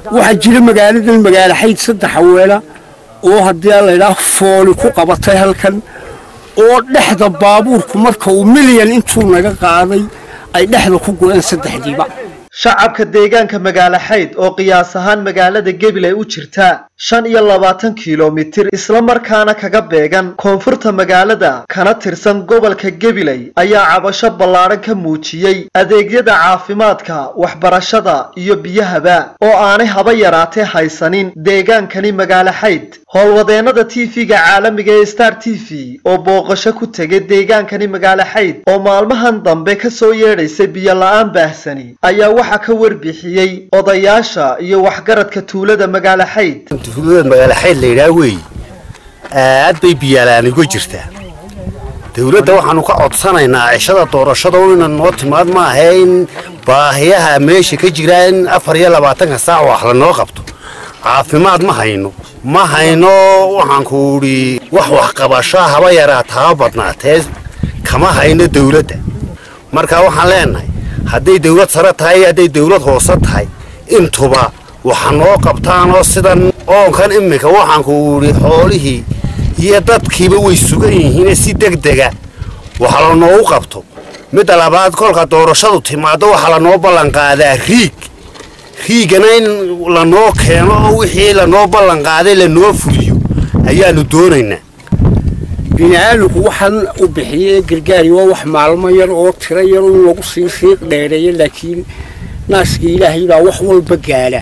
waxaa jira magaaladan magaalo xayd saddex haweena oo haddii aan laydhaah fooli ku qabatay halkan oo dhexda baabuurku marka uu milyan intuu naga qaaday ay dhexda ku go-een saddexdiiba shacabka deegaanka magaalo xayd oo qiyaas ahaan magaalada gebilay u jirta shan iyo labaatan kilomitir islamarkaana kaga beegan koonfurta magaalada kana tirsan gobolka gebilay ayaa cabasho ballaadhan ka muujiyey adeegyada caafimaadka waxbarashada iyo biyahaba oo aanay haba yaraatee haysanin deegaankani magaalo xayd howlwadeennada tv-ga caalamiga ee star t v oo booqasho ku tegay deegaankani magaalo xayd oo maalmahan dambe ka soo yeedhaysay biyo la-aan baahsani ayaa waxaa ka warbixiyey odayaasha iyo waxgaradka tuulada magaalo xayd tuulada magaalo xayd la yidhaha weeye aad bay biyaalaan uga jirtaa dawladda waxaanu ka codsanaynaa cishada doorashada ina noo timaad ma ahe in baahiyaha meesha ka jira in afar iyo labaatanka saac wax lanoo qabto caafimaad ma hayno ma hayno waxaanku idhi wax waxqabasho haba yaraata haba badnaatee kama hayno dawladda marka waxaan leenahay hadday dawlad sare tahay iyo hadday dawlad hoose tahay intuba waxa noo qabtaanoo sidan oonkan iminka waxaanku idhi xoolihii iyo dadkiiba way sugan yihiine si degdega waxa lanoogu qabto midda labaad kolka doorashadu timaado waxaa lanoo ballanqaadaa riig riigana in lanoo keeno oo wixii lanoo ballanqaaday lanoo fuliyo ayaanu doonaynaa bini-aadamku waxaan u bixiyey gargaari waa wax maalmo yar oo tiro yar in lagu sii siiq dheereeyo laakiin naaska ilaahay baa wax walba gaadha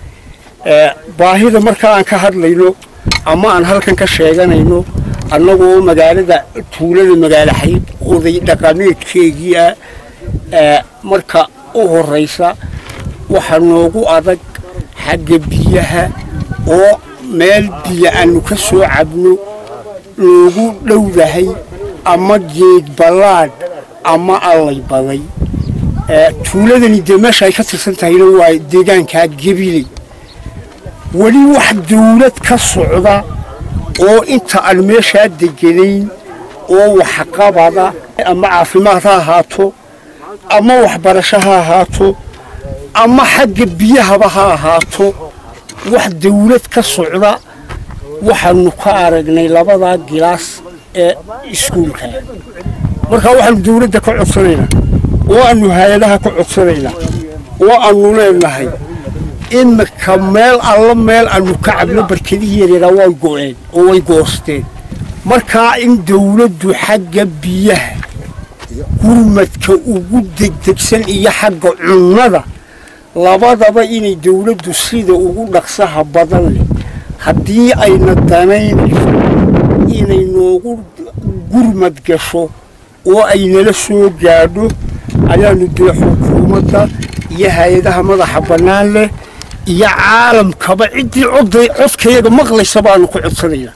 baahida marka aan ka hadlayno ama aan halkan ka sheeganayno annagoo magaalada tuulada magaalo xayd oday dhaqameedkeegii ah marka u horraysa waxaa noogu adag xagga biyaha oo meel biyo aanu ka soo cabno loogu dhowdahay ama geed ballaadh ama allay baday tuuladani dee meesha ay ka tirsan tahayna waa deegaankaa gebiley weli wax dawlad ka socda oo inta aan meeshaa deganayn oo waxqabada ama caafimaad ha ahaato ama waxbarasho ha ahaato ama xagga biyahaba ha ahaato wax dawlad ka socda waxaanu ka aragnay labadaa gilaas ee iskuulka marka waxaanu dawladda ka codsanaynaa oo aanu hay-adaha ka codsanaynaa oo aanu leenahay imika meel alla meel aanu ka cabno barkadihii yaryaaraa way go'een oo way goosteen markaa in dawladdu xagga biyaha gurmadka ugu degdegsan iyo xagga cunnada labadaba inay dawladdu sida ugu dhaqsaha badan leh haddii ayna danaynayso inay noogu gurmad gasho oo ay nala soo gaadho ayaanu dee xukuumadda iyo hay-adaha madaxa bannaan leh iyo caalamkaba ciddii coday codkayaga maqlaysa baanu ku codsanaynaa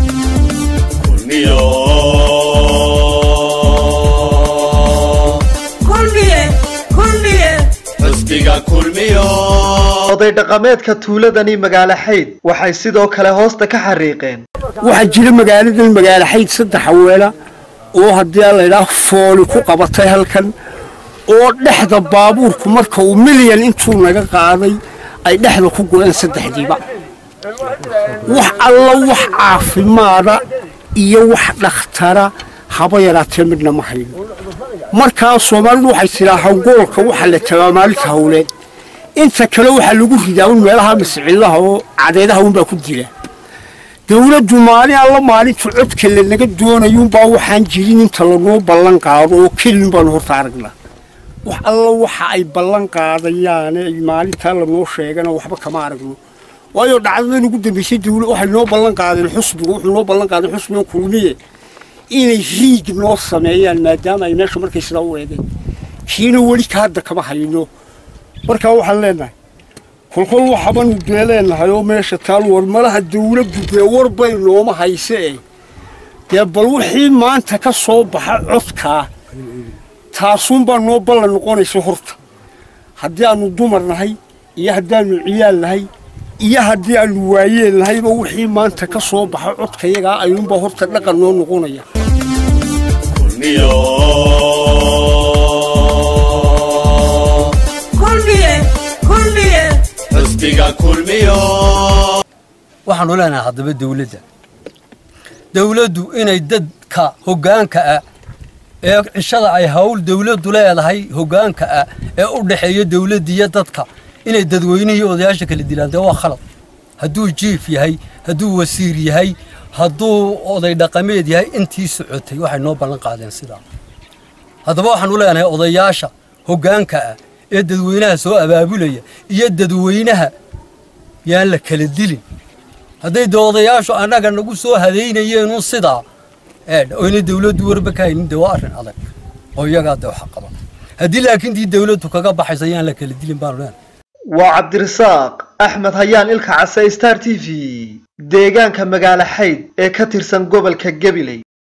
oday dhaqameedka tuuladani magaalo xayd waxay sidoo kale hoosta ka xariiqeen waxaa jira magaaladan magaalo xayd saddex haweena oo haddii aan laydhaah fooli ku qabatay halkan oo dhexda baabuurku marka uu milyan intuu naga qaaday ay dhexda ku go-een saddexdiiba wax alla wax caafimaada iyo wax dhakhtara haba yaraatee midna ma hayno markaa soomaalidu waxay tidhaa hangoolka waxaa la tagaa maalinta hawleed inta kale waxaa lagu ridaa un meelaha masciidaha oo cadeedaha unbaa ku dila dawladdu maalin alla maalinta codka lanaga doonayuunbaa waxaan jirin inta lanoo ballan qaado oo kelin baanu horta aragnaa wax alla waxa ay ballan qaadayaane ay maalintaa lanoo sheegana waxba kama aragno waayo dhacdadan ugu dambaysay dawla waxay noo ballan qaadeen xusbiga wuxuu noo ballan qaaday xusbiga kulmiye inay riig noo sameeyaan maadaama ay meesha markay sidaa u eegeen kiina weli ka hadda kama hayno markaa waxaan leenahay kolkol waxabanu dee leenahay oo meesha taal war malaha dawladdu dee warbay nooma hayse eh dee bal wixii maanta ka soo baxa codkaa taasuunbaa noo ballan noqonaysa horta haddii aanu dumar nahay iyo haddaanu ciyaal nahay iyo haddii aanu waayeel nahayba wixii maanta ka soo baxa codkayagaa ayuunbaa horta dhaqan noo noqonaya xisbiga kulmiyo waxaanu leenahay haddaba dawladda dawladdu inay dadka hoggaanka ah ee cishada ay hawl dawladdu leedahay hoggaanka ah ee u dhexeeya dawladdiiyo dadka inay dadweynihii odayaasha kala dilaan dee waa khalad hadduu jiif yahay hadduu wasiir yahay hadduu oday dhaqameed yahay intii socotay waxay noo ballan qaadeen sidaa haddaba waxaanu leenahay odayaasha hoggaanka ah ee dadweynaha soo abaabulaya iyo dadweynaha yaan la kala dilin hadday dee odayaashu annaga nagu soo hadaynayeenun sidaa oyna dawladdu warba ka haynin dee waa arrin adag oo iyagaa dee waxa qaba haddii laakiin dii dawladdu kaga baxaysa yaan la kala dilin baanu leenahay waa cabdirasaaq axmed hayaan ilka case star t v deegaanka magaalo xayd ee ka tirsan gobolka gabiley